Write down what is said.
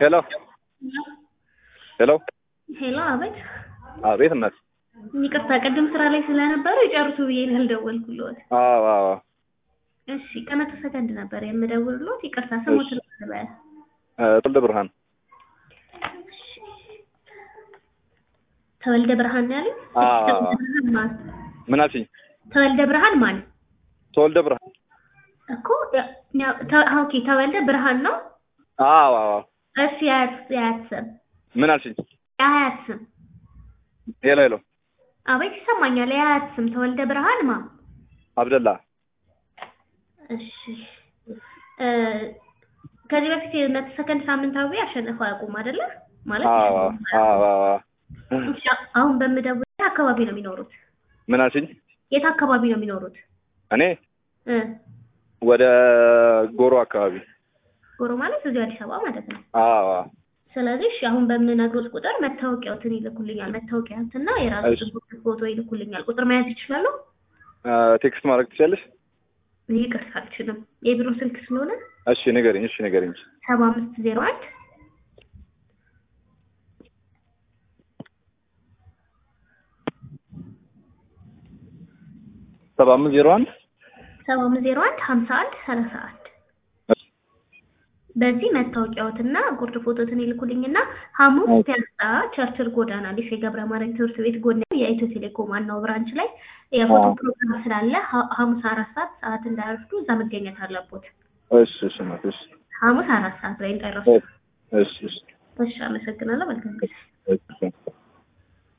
ሄሎ ሄሎ ሄሎ፣ አቤት። አቤት እናት። ይቅርታ ቅድም ስራ ላይ ስለነበሩ ይጨርሱ ብዬ ያልደወልኩልዎት። አዎ አዎ እሺ፣ ቀመቶ ሰከንድ ነበር የምደውልልዎት። ይቅርታ ስሞት ልበል። ተወልደ ብርሃን ተወልደ ብርሃን ነው ያሉኝ? አዎ። ተወልደ ብርሃን ማን? ምን አልሽኝ? ተወልደ ብርሃን ማን ተወልደ ብርሃን እኮ ያ- ተ- ኦኬ፣ ተወልደ ብርሃን ነው። አዎ አዎ እሺ፣ የአያት የአያት ስም ምን አልሽኝ? የአያት ስም ሄሎ ሄሎ አቤት፣ ይሰማኛል። የአያት ስም ተወልደ ብርሃን ማ አብደላ እሺ እ ከዚህ በፊት የመቶ ሰከንድ ሳምንታዊ አሸንፈው አያውቁም አይደለ? ማለት አዎ አዎ አዎ እሺ፣ አሁን በምደውል የት አካባቢ ነው የሚኖሩት? ምን አልሽኝ? የት አካባቢ ነው የሚኖሩት? እኔ እ ወደ ጎሮ አካባቢ ጎሮ ማለት እዚሁ አዲስ አበባ ማለት ነው። አዎ አዎ ስለዚህ እሺ አሁን በምነግሮት ቁጥር መታወቂያዎትን ይልኩልኛል። መታወቂያትና የራሱ እሺ። ፎቶ ይልኩልኛል። ቁጥር መያዝ ይችላሉ? ቴክስት ማድረግ ትችላለሽ? ይቅርታ አልችልም። የቢሮ ስልክ ስለሆነ እሺ ንገሪኝ። እሺ ንገሪኝ። ሰባ አምስት ዜሮ አንድ ሰባ አምስት ዜሮ አንድ ሰባ አምስት ዜሮ አንድ ሀምሳ አንድ ሰላሳ አንድ በዚህ መታወቂያዎትና ጉርድ ፎቶትን ይልኩልኝና ሐሙስ ኦኬ። ፒያሳ ቸርችል ጎዳና ሊሴ ገብረ ማርያም ትምህርት ቤት ጎን የኢትዮ ቴሌኮም ዋናው ብራንች ላይ የፎቶ አዎ። ፕሮግራም ስላለ ሐ- ሐሙስ አራት ሰዓት ሰዓት እንዳያረፍዱ እዛ መገኘት አለቦት። እሺ እሺ እናት እሺ ሐሙስ አራት ሰዓት ላይ እንዳይረሱ። እሺ እሺ እሺ፣ አመሰግናለሁ። መልካም ጊዜ። እሺ